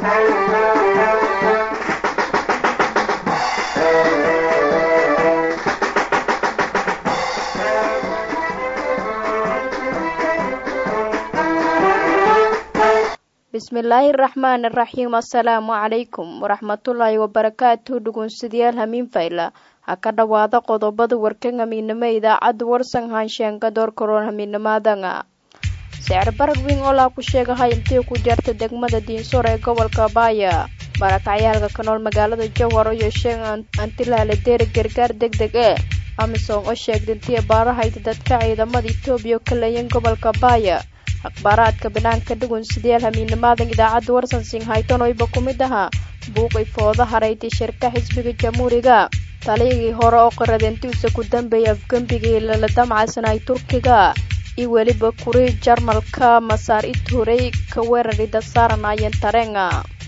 bismillaahi raxmaan iraxiim assalaamu calaykum waraxmatullaahi wabarakaatu dhugunsidayaal hamiin fayla ha ka dhowaada qodobada warkan hamiinimo idaacadda warsan haansheanga door karoon hamiinimaadanga sicir barag weyn oo laa ku sheegahay intii ku jarta degmada diinsoor ee gobolka baaya barakacyaalka ka nool magaalada jowhar oo yeesheen antilaale deeri gargaar deg deg e amisom oo sheegda intii baarahayda dadka ciidamada etoobiya ka leeyan gobolka baaya akhbaaraadka banaanka dhugun sideyaal hamiinimaadan idaacadda warsan singhayton oyba ku mid ahaa buuqay fooda harayti shirka xisbiga jamhuuriga taliyagii hore oo qaradeentiisa ku dambeeyay afgembigii lala damcaysanay turkiga iyo weliba kuri jarmalka masaar ituurey ka weerarida saaranayeen tareenga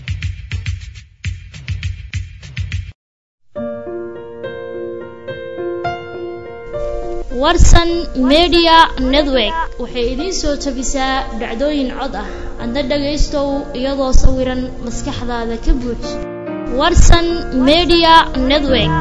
warsan media network waxay idiin soo tabisaa dhacdooyin cod ah adna dhagaystow iyadoo sawiran maskaxdaada ka buuj warsan media network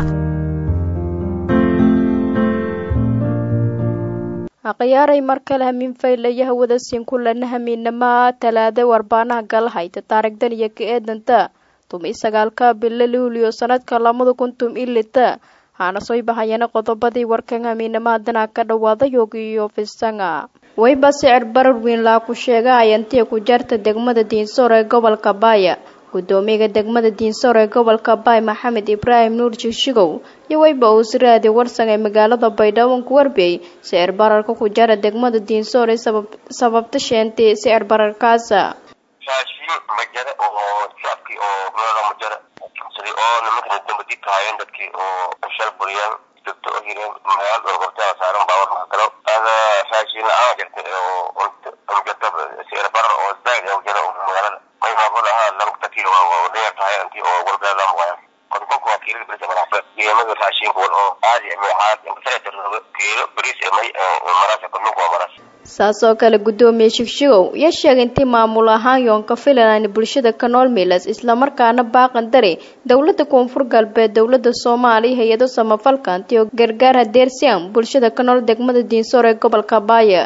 akhiyaaray mar kale hamiin faylayo hawada siin kulana hamiinamaa talaada warbaanaha galahayta taarigdan iyo ka eedanta tumi sagaalka bilo luuliyo sanadka lamada kun tum ilita haana soo bahayana qodobadii warkan hamiinamaadana ka dhawaada yogiyo fisanga wayba sicir barar weyn laa ku sheega ayantii ku jarta degmada diinsoor ee gobolka baaya gudoomiyaga degmada diinsoor ee gobolka baay maxamed ibraahim nuur jigshigow iyo wayba uu siraadi warsan ee magaalada baydhabo ku warbiyey sicir bararka ku jara degmada diinsoor ee sababta sheentay sicir bararkaasa raashin majare oo shacabkii oo magaalada majare sidii oo nimankana dambadi tahaayeen dadkii oo shal buriyaan joogto oo hireen magaalada oo horteeda saaran baawar mahakalo ada raashin la-aan jirta oo jirta sicir barar oo zaid oo jira magaalada maymaamood ahaa lamta kiilo oo dheer tahay intii oo walbeeda muqayan kontonka waa kiilo bris maraasa qiimada raashinka wal oo caadi meexaad inkasareetarnoga kiilo bris may maraasa kontonka waa maraas saas oo kale guddoomiye shigshigow iyo sheegay intii maamul ahaan yoonka filan bulshada ka nool milas islamarkaana baaqan dare dowladda koonfur galbeed dowladda soomaaliya hay-ado samafalka anti oo gargaar hadeersiyan bulshada ka nool degmada diinsoor ee gobolka baaya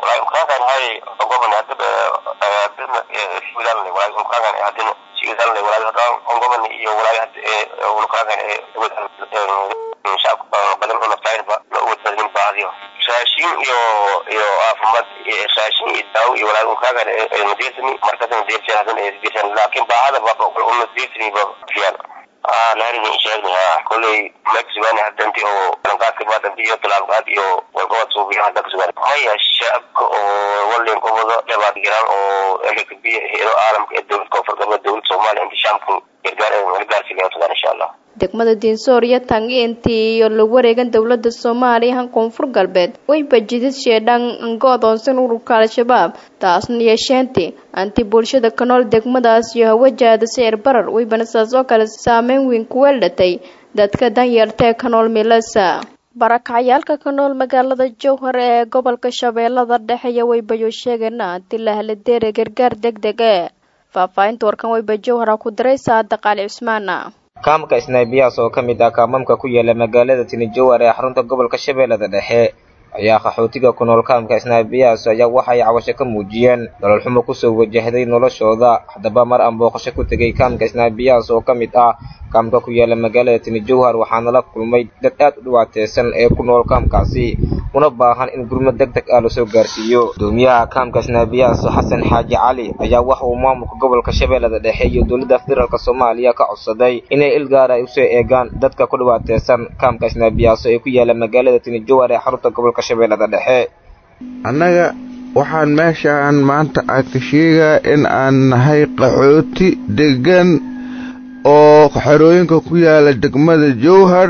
raashin iyo iyo caafimaad raashin iyo daawo iyo walaal ukaagan nadiifsani markaasna nadiifsan hadan nadiifsan laakiin baahada ba una nadiifsani ba fiyan ah laharin sheegni ha kulay maximani hadanti oo lanqaadka baadanti iyo talaabqaad iyo walqabad suubiya hadda kasugan maya shacabka oo walin qobado dhabaad jiraan oo elikbiya heedo caalamka ee dowlad koonfur galbeed dowlad soomaaliya inti shacabku gargaar gargaarsiga tagaan insha allah degmada diinsoor iyo tangi intii iyo la wareegan dowladda soomaaliya han koonfur galbeed wayba jidid sheedhan anka odoonsan ururka al-shabaab taasna yeesheentii anti bulshada ka nool degmadaas iyo hawajaada sicir barar waybana saas oo kale saameyn weyn ku weeldhatay dadka danyarta ee ka nool milasa barakacyaalka ka nool magaalada jowhar ee gobolka shabeellada dhexe iyo waybayo sheegana anti lahaladeere gargaar deg deg e faahfaahinta warkan wayba jowhara ku diray saada qaali cusmaana kaamka snaybiyaas oo ka mid ah kaamamka ku yaala magaalada tinijowar ee xarunta gobolka shabeellada dhexe ayaa qaxootiga ku nool kaamka snaybiyaas ayaa waxay cawasho ka muujiyeen nolol xumo kusoo wajahday noloshooda haddaba mar aan booqasho ku tegay kaamka snaybiyaas oo ka mid ah kaamka ku yaala magaalada tinijowhar waxaana la kulmay dad aad u dhibaateysan ee ku nool kaamkaasi una baahan in gurmo deg deg ah lasoo gaarsiiyo gudoomiyaha kaamka snaabiyaas xasan xaaji cali ayaa waxa uu maamulka gobolka shabeellada dhexe iyo dowladda federaalk soomaaliya ka codsaday inay il gaara ay usoo eegaan dadka ku dhibaateysan kaamka snaabiyaas ee ku yaala magaalada tinijowar ee xarunta gobolka shabeellada dhexe annaga waxaan meeshaan maanta a ka sheegaa in aan nahay qaxooti deggan oo xerooyinka ku yaala degmada jowhar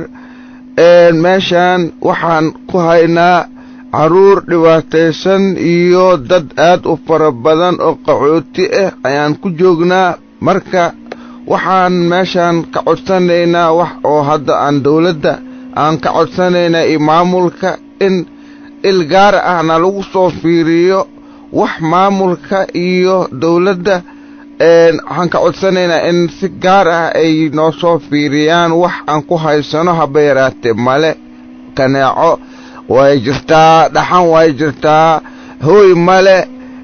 meeshaan waxaan ku haynaa carruur dhibaataysan iyo dad aad u fara badan oo qaxooti ah ayaan ku joognaa marka waxaan meeshaan ka codsanaynaa wax oo hadda aan dawladda aan ka codsanaynaa iyo maamulka in il gaar ahna lagu soo fiiriyo wax maamulka iyo dawladda waxaan ka codsanaynaa in si gaar ah ay noo soo fiiriyaan wax aan ku haysano haba yaraatee male kaneeco way jirtaa dhaxan way jirtaa hooy male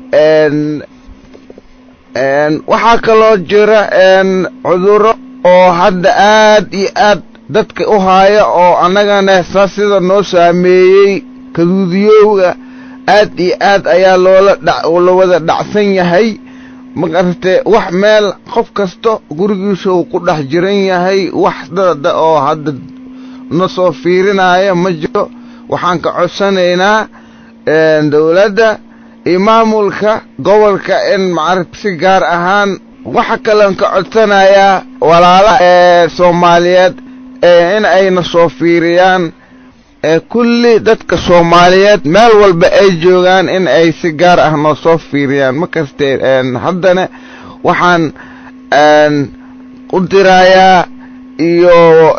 waxaa kaloo jira cudurro oo hadda aad iyo aad dadka u haaya oo annagana saa sida noo saameeyey kaduudiyowga aad iyo aad ayaa loola la wada dhacsan yahay magarate wax meel qof kasta gurigiisa uu ku dhex jiran yahay wax dada oo hadda na soo fiirinaya ma jiro waxaan ka codsanaynaa dowladda iyo maamulka gobolka in macarata si gaar ahaan waxa kalean ka codsanayaa walaalaha ee soomaaliyeed in ayna soo fiiriyaan kulli dadka soomaaliyeed meel walba ay joogaan in ay si gaar ah noo soo fiiriyaan ma kaste haddana waxaan u dirayaa iyo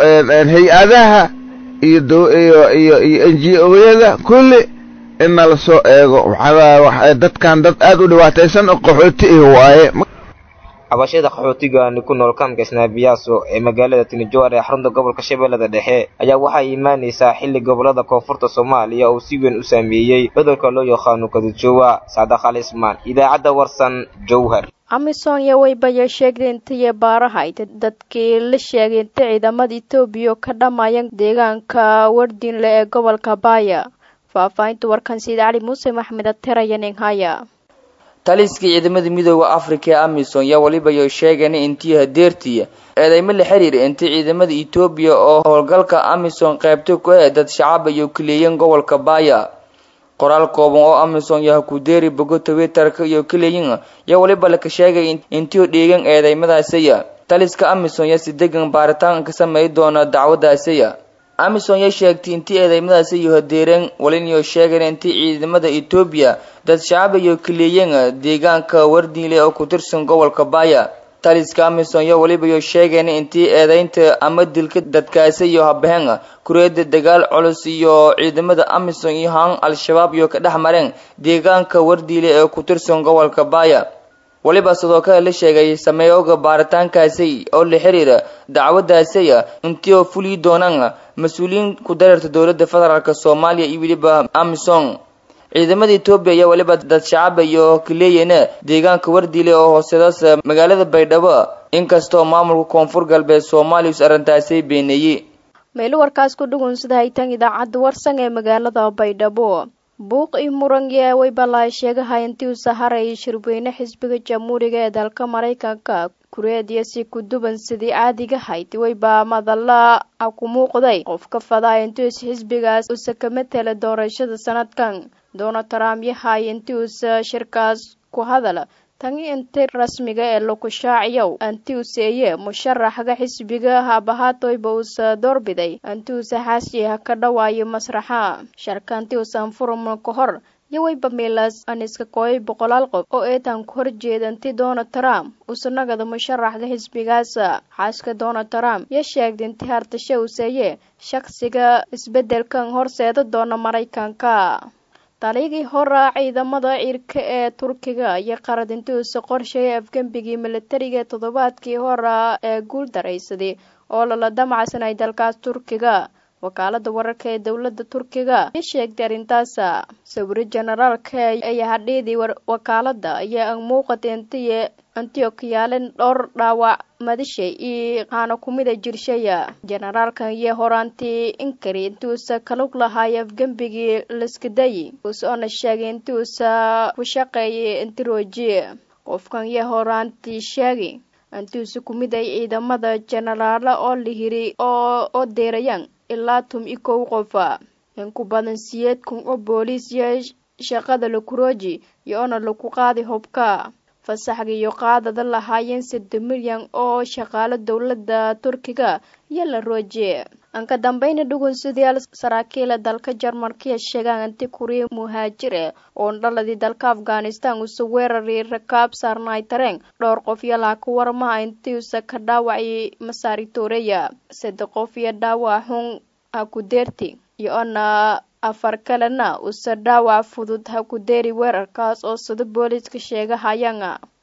hay-adaha iyo iyo iyo n g o-yada kulli in nala soo eego dadkan dad aad u dhibaataysan oo qaxooti ih waaye cabashada qaxootigaani ku nool kaamka isnaabiyaaso ee magaalada tinijoar ee xarunta gobolka shabeellada dhexe ayaa waxay imaanaysaa xilli gobolada koonfurta soomaaliya oo si weyn u saameeyey cudurka loo yaqaano kadujowa saadax al ismaan idaacadda warsan jowhar amisom iyo waybayo sheegtay intiyo baarahayd dadkii la sheegay inta ciidamada etoobiya ka dhammayan deegaanka wardinle ee gobolka baaya faahfaahinta warkan sayid cali muuse maxmed ateraya ninghaya taliskii ciidamada midooda afrika ee amisom yaa welibayo sheegeen intii hadeertiya eedeymo la xiriira intii ciidamada etoobiya oo howlgalka amisom qaybta ku ee dad shacab iyo kaleeyan gobolka baaya qoraal kooban oo amisom yaha kudeeri bogo twitterka iyo kaleyin yaa weliba laka sheegay intii dheegan eedeymadaasaya taliska amisom yaa si degan baaritaan ka sameey doona dacwadaasaya amisom yaa sheegtay intii eedeymadaasi iyo hadeereen waliniyo sheegeen intii ciidamada etoobiya dad shacab iyo kaleeyan deegaanka wardiile oo ku tirsan gobolka baaya taliska amisom yaa welibayo sheegeen intii eedeynta ama dilka dadkaasi iyo habaheen kureeda dagaal culus iyo ciidamada amisom iyo haan al-shabaab iyo ka dhex mareen deegaanka wardiile ee ku tirsan gobolka baaya weliba sidoo kale la sheegay sameeyooga baaritaankaasi oo la xiriira dacwadaasaya intii oo fulii doonaan mas-uuliyiin ku dareerta dowladda federaalk soomaaliya iyo weliba amisom ciidamada etoobiya ayaa weliba dad shacaba iyo kaleeyana deegaanka wardiile oo hooseedaas magaalada baydhabo inkastoo maamulka koonfur galbeed soomaaliya is arrintaasi beeneeyey meelo warkaas ku dhugun sida haytan idaacadda warsan ee magaalada baydhabo buuq iyo murangiya waybalaa sheegahay intii uu saharayay shirweyne xisbiga jamhuuriga ee dalka maraykanka kureediya si ku duban sidii caadiga hayd wayba madalla a ku muuqday qofka fadaa intii us xisbigaas usa ka matela doorashada sanadkan donald trump yahay intii uusa shirkaas ku hadala tan inti rasmiga ee laku shaaciyow anti useeye musharaxga xisbiga habahaatoyba uusa doorbiday anti uusa xaashiha ka dhawaayo masraxa sharkanti uusan furma ka hor yawayba miilas aniska kooyay boqolaal qof oo eetan ku horjeeda inti donald trump uusa nagada musharaxga xisbigaasa xaaska donald trump ya sheegda inti hartashe useeye shaqsiga isbeddelkan horseeda doona maraykanka taligii hora ciidamada ciirka ee turkiga iyo qaradinti uuse qorsheeyay afgembigii milatariga toddobaadkii hora ee guul daraysaday oo lala damacsanay dalkaas turkiga wakaalada wararka ee dowladda turkiga ya sheegtay arrintaasa sawiro generaalka ayaa hadhiidii wakaalada ayaa muuqatay intiy antiokiyaalen dhowr dhaawac madishay iyo qaano kumida jirshaya generaalkan iyo horaantii inkari inti uusa kalug lahaay afgembigii laskadayi usoona sheegay inti uusa ku shaqeeyay intirooji qofkan iyo horaantii sheegay inti uusa kumid ay ciidamada jenaraala oo la hiri oo oo deerayaan ilaa tum i kow qofa in ku badan siyeed kun oo booliis iyo shaqada lakurooji iyo oona lagu qaaday hubka fasaxga iyo qaadada lahaayeen sadde milyan oo shaqaalo dowladda turkiga iyo la rooje aan ka dambeyna dhugunsidayaal saraakiila dalka jarmalkiya sheegaan anti kuriya muhaajire oo dhaladii dalka afghanistan uuse weeraray rakaab saarnaay tareen dhowr qof iyo laa ku warmaha intii uuse ka dhaawacay masaari tooreya sadde qof iyo dhaawac xun ha ku deerti iyo ona afar kalena uuse dhaawac fudud ha ku deeri weerarkaas oo sida booliiska sheegahayaan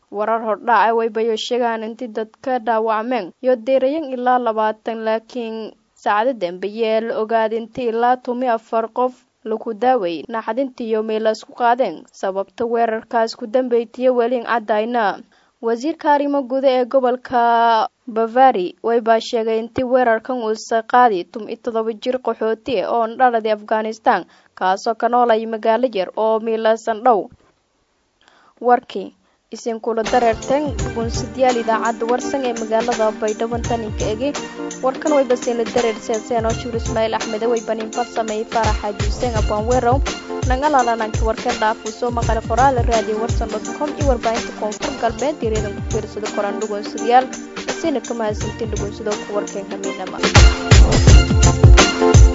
warar hordhaca waybayo sheegaan intii dadka dhaawacmeen iyo deerayan ilaa labaatan laakiin saacado dambeeyee la ogaada intii ilaa tumi afar qof lagu daaway naxdintiiyo meela isku qaadeen sababta weerarkaas ku dambeytiya weliin caddayna wasiirka arrimo guda ee gobolka bavari waybaa sheegay intii weerarkan uusa qaadi tum-i todoba jir qaxooti oo dhaladii afghanistan kaasoo ka noolaya magaalo yar oo miilaasan dhow warkii isinkula dareerteen guunsidayaal idaacadda warsan ee magaalada baydhabo taninka egi warkan way basiina dareer seeseen oo shuur ismaaciil axmede way banin farsameeyey faarax xaaji xuseen abwaanwerow nagalalanaanka warka dhaafuu soo maqalay qoraala raadiyo warsan dot com iyo warbaahinta koonfur galbeed direedan ku fiirsada koraan dhugoonsadayaal basiina ka mahadsantiin dhugoonsado ku warkeen hamiinama